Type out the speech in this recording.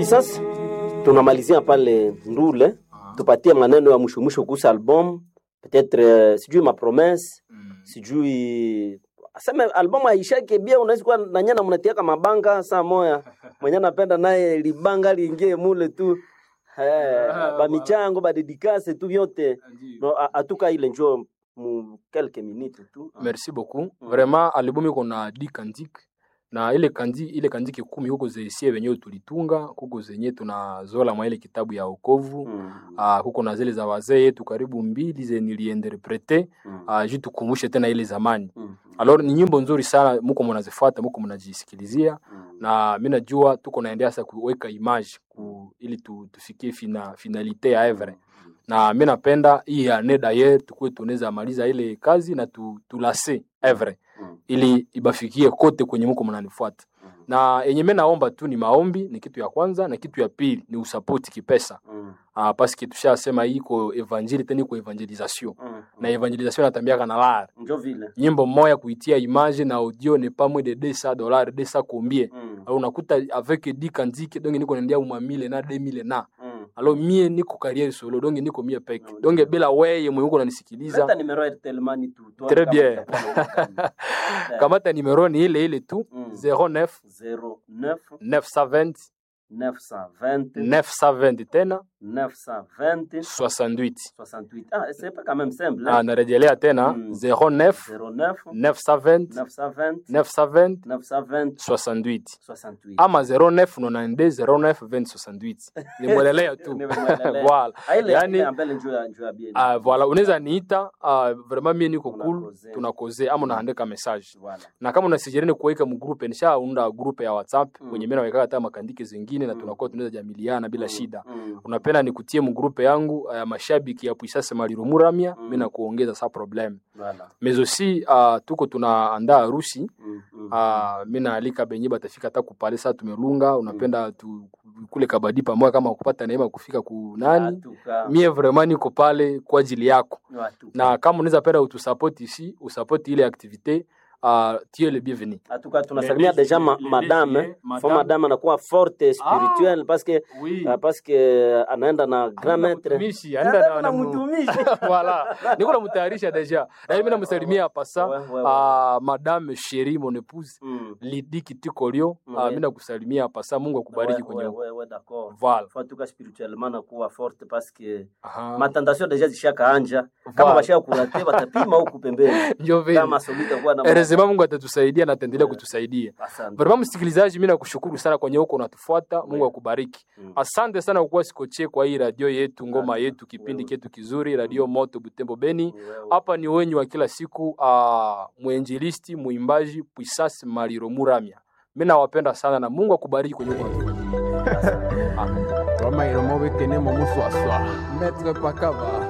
Puissance, tunamalizia pale Ndule, tupatie maneno ya mwisho mwisho kuhusu album peut-être, euh, sijui ma promesse sijui aseme albamu aishake bia, unaweza kuwa nanyana mnatiaka mabanga saa moya mwenye napenda naye libanga liingie mule tu eh, bamichango badedikase tu vyote no, a- atuka ile njo mu quelques minutes tu merci beaucoup vraiment albumu iko na di kandike na ile kandi ile kandike kumi huko zesie wenyewe tulitunga kuko zenye tunazola mwa ile kitabu ya okovu Mm, uh, kuko na zile za wazee yetu karibu mbili ze niliinterprete mm, uh, juu tukumbushe tena ile zamani mm, alors ni nyimbo nzuri sana muko mnazifuata muko mnajisikilizia mm. na mi najua tuko naendea sasa kuweka image ku, ili tu, tufikie fina, finalite ya evre na mi napenda hii ane daye tukuwe tunaweza maliza ile kazi na tu, tulase evre Mm, ili ibafikie kote kwenye muko mnanifuata mm, na yenye mi naomba tu ni maombi ni kitu ya kwanza na kitu ya pili ni usapoti kipesa mm, uh, paske tushasema hii iko evangeli tena iko evangelisation mm, na evangelisation natambiaka na lara njo vile nyimbo moya kuitia image na audio ne pas moins de 200 dollars 200 combien Mm, alors unakuta avec 10 kandike donc niko naendea uma 1000 na 2000 na mm. alors mie niko carrière solo donc niko mie peke No, donc no. bila weye mwenye uko unanisikiliza Leta numero ya Airtel Money tu tuone Très kama bien. itakuwa na Eh. kamata numero ni ile ile tu Mm. 09 09 920 920 920 tena 920 68 68. Ah, c'est pas quand même simple. ah, Hein? narejelea tena Mm. 09 09 920 920 920 920 68 68. ama 09 92 09 20 68 nimwelelea tu Nimemwelelea. voilà Ah, ile yani- ile ya mbele njoo ya njoo ya bien. Ah, voilà unaweza niita ah, vraiment mie niko cool Tunakoze. tunakoze ama unaandika message Voilà. na kama unasijereni kuweka mgrupe nishaunda grupe ya whatsapp Mm. kwenye mimi naweka hata makandike zingine na Mm. tunakuwa tunaweza jamiliana bila Mm, shida mm, unapenda nikutie mgrupe yangu ya mashabiki ya puisase maliro muramia Mm. mimi na kuongeza sa problem Voilà. mais aussi uh, tuko tunaandaa harusi Mm, mm, uh, mi naalika benye batafika hata kupale saa tumelunga unapenda tu, kule kabadi pamoja kama kupata neema kufika kunani Atuka. mie vraiment niko pale kwa ajili yako Atuka. na kama unaweza penda utusapoti ici usapoti ile activité uh, tu es le bienvenu Atuka tunasalimia Les- deja ma, les- madame. les- eh. madame. Fo madame anakuwa forte spirituelle parce que oui. ah, parce que anaenda na grand maître. Mtumishi, anaenda na- Anaenda na na mu- mtumishi. voilà niko namutayarisha deja na mimi namsalimia pasa Ouais, ouais, ouais. uh, madame chérie mon épouse Mm. Lidi Kitikorio Mm, uh, ouais. mimi nakusalimia pasa Mungu akubariki Ouais, kwenye ouais, ouais, ouais, d'accord. voilà Faut en tout cas spirituellement nakuwa forte parce que Aha. matentation deja zishakaanja kama Voilà. bashaka kurate batapima huku pembeni ndio vile kama solita kuwa na Erezema Mungu atatusaidia na ataendelea Yeah. kutusaidia. Asante. Vraiment msikilizaji, mimi nakushukuru sana kwenye huko unatufuata. Mungu Yeah. akubariki. Mm. Asante sana kwa kuwa sikoche kwa hii radio yetu, ngoma Asante. yetu, kipindi Wewe. chetu kizuri, radio Moto Butembo Beni. Wewe. Hapa ni wenyu wa kila siku, uh, mwenjilisti, muimbaji Puisasi Maliro Muramya. Mimi nawapenda sana na Mungu akubariki kwenye huko unatufuata. Roma iromo bekene mo muswaswa. Maître Pakaba.